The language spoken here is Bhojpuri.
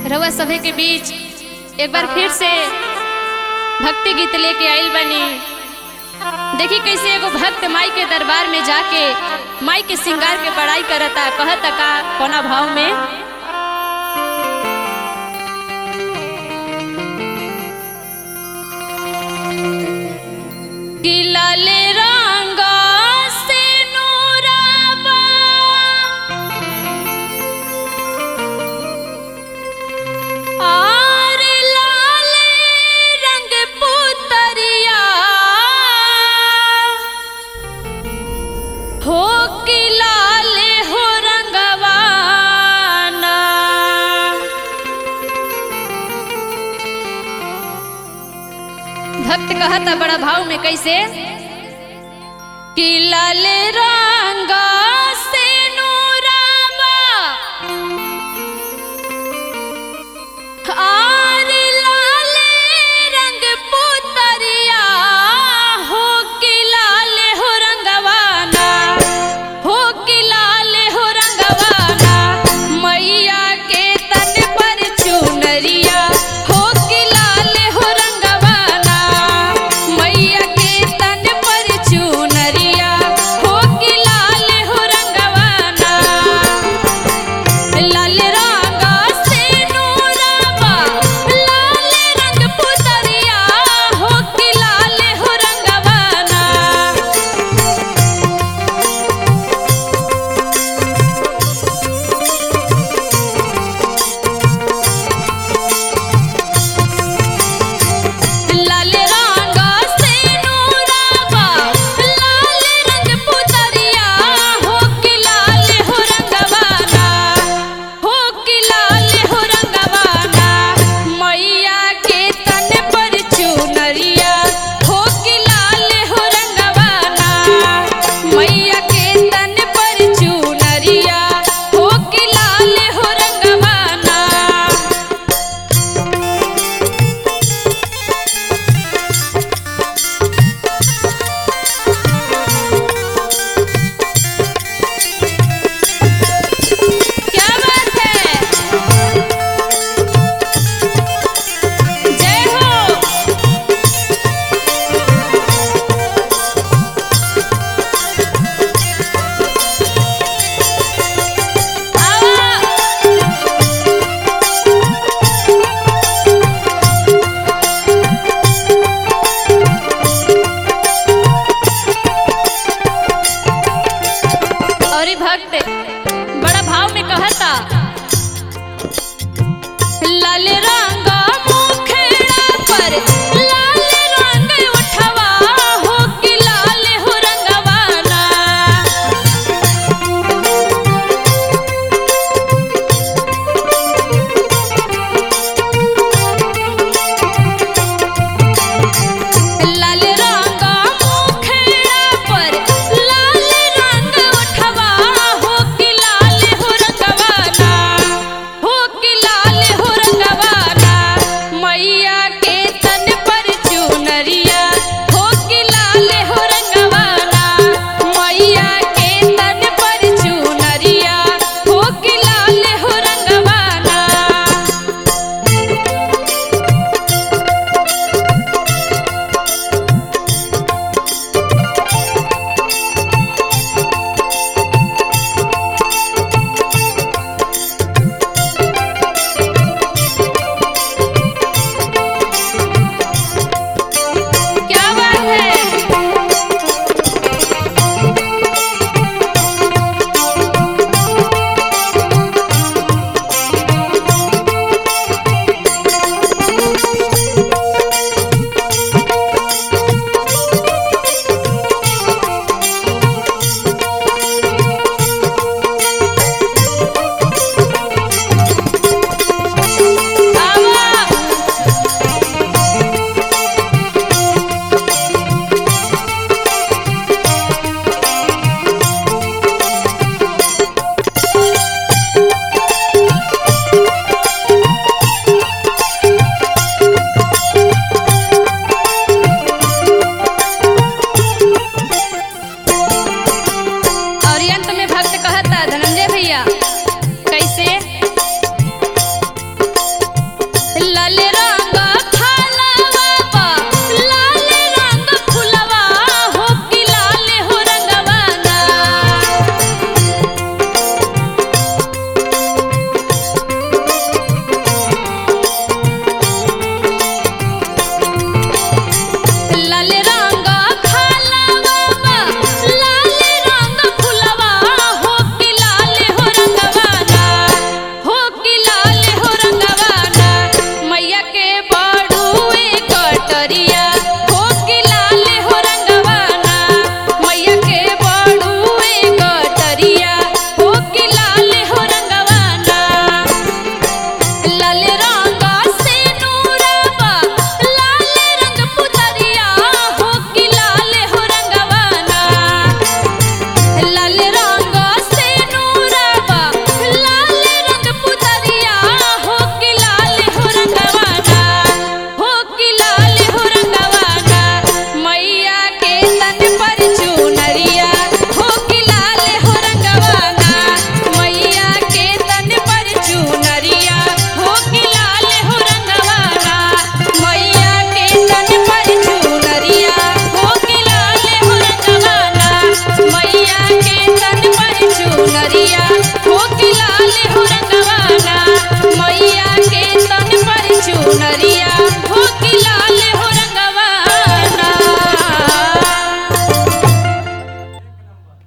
रउआ सभे के बीच एक बार फिर से भक्ति गीत लेके आइल बनी देखी कैसे एगो भक्त माई के दरबार में जाके माई के श्रृंगार के बड़ाई करता कहता का कोना भाव में कि लाल रंग से नूराबा आर लाल रंग पुतरिया हो कि लाल हो रंगवाना भक्त कहता बड़ा भाव में कैसे कि लाल रंग से नूराबा आर लाल रंग पुतरिया हो कि लाल हो रंगवाना हो कि लाल हो रंगवाना मैया के तन पर चुनरिया हो कि लाल हो रंगवाना मैया के तन पर चुनरिया हो कि लाल हो रंगवाना लाल रंग से नूराबा लाल रंग पुतरिया हो कि लाल हो रंगवाना लाल रंग से नूराबा लाल रंग पुतरिया हो कि लाल हो रंगवाना हो कि लाल हो रंगवाना मैया के तन पर चुनरिया हो कि लाल हो रंगवाना मैया के तन पर चुनरिया हो कि लाल हो रंगवाना क्या बात है जय हो आवा और ई भक्त बड़ा भाव में कहता लाल रंग मुखेड़ा पर लाल रंग उठवा हो कि लाल हो रंगवाना लाल रंग मुखेड़ा पर लाल रंग उठवा हो कि लाल हो रंगवाना हो कि लाल हो रंगवाना मैया के तन पर चुनरिया हो कि लाल हो रंगवाना मैया के तन पर चुनरिया हो कि लाल हो रंगवाना क्या बात है आवा और अंत में